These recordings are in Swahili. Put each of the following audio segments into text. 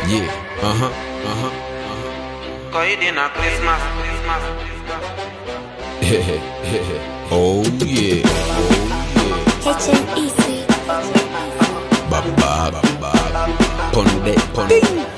Yeah, aha, aha. Koidi na Christmas. oh yeah, oh HMEC. yeah. Baba, baba. Ponde, ponde.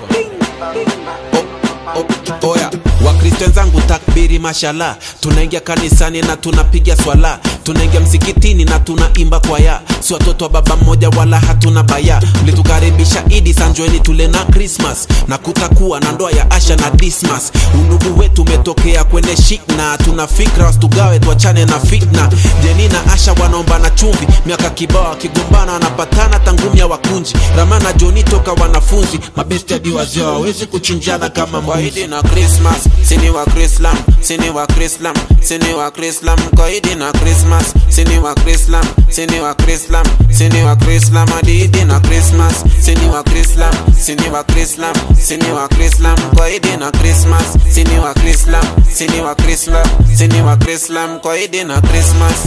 Oh, oh, oya wakristo wenzangu takbiri mashala tunaingia kanisani na tunapiga swala tunaingia msikitini na tunaimba kwaya si watoto wa baba mmoja wala hatuna baya mlitukaribisha idi sanjoeni tule na krismas na kutakuwa na ndoa ya asha na dismas undugu wetu umetokea kwenye shikna tuna fikra wasitugawe tuachane na fitna jeni na asha wanaomba na chumvi miaka kibao wakigombana wanapatana tangumya wakunji ramana joni toka wanafunzi mabesti hadi wazee hawawezi kuchinjana kama mwaidi na krismas sini wa krislam sini wa krislam sini wa krislam kwaidi na krismas sini wa krislam sini wa krislam sini wa krislam adidi na krismas sini wa krislam sini wa krislam sini wa krislam kwaidi na krismas sini wa krislam sini wa krislam sini wa krislam kwaidi na krismas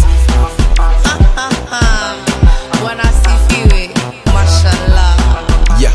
wanasifiwe mashallah yeah.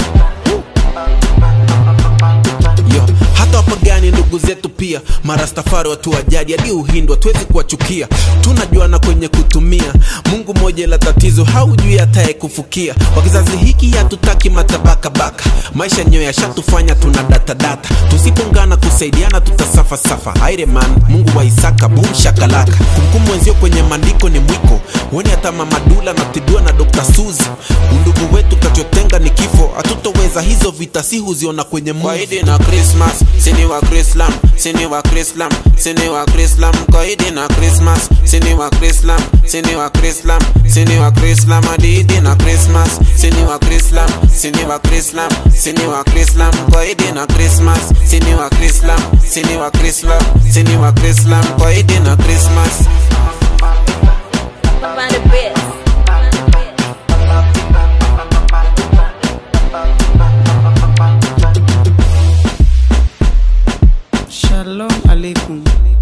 Yo, hata wapagani ndugu zetu pia marastafari watu wa jadi hadi uhindwa tuwezi kuwachukia tunajuana kwenye kutumia mungu moja la tatizo haujui hataye kufukia kwa kizazi hiki hatutaki matabakabaka maisha yenyewe yashatufanya tuna datadata tusipongana kusaidiana tutasafasafa aireman mungu wa isaka bum shakalaka kumkumu wenzio kwenye maandiko ni mwiko woni hata mamadula natibiwa na dr suzi undugu wetu kachotenga ni kifo hatutoweza hizo vita si huziona kwenye kwaidi na krismas sini wa krislam sini wa krislam sini wa krislam kwaidi na krismas sini wa krislam sini wa krislam sini wa krislam adidi na krismas sini wa krislam sini wa krislam sini wa krislam kwaidi na krismas sini wa krislam sini wa krislam sini wa krislam kwaidi na krismas Find the best. Shalom alaikum.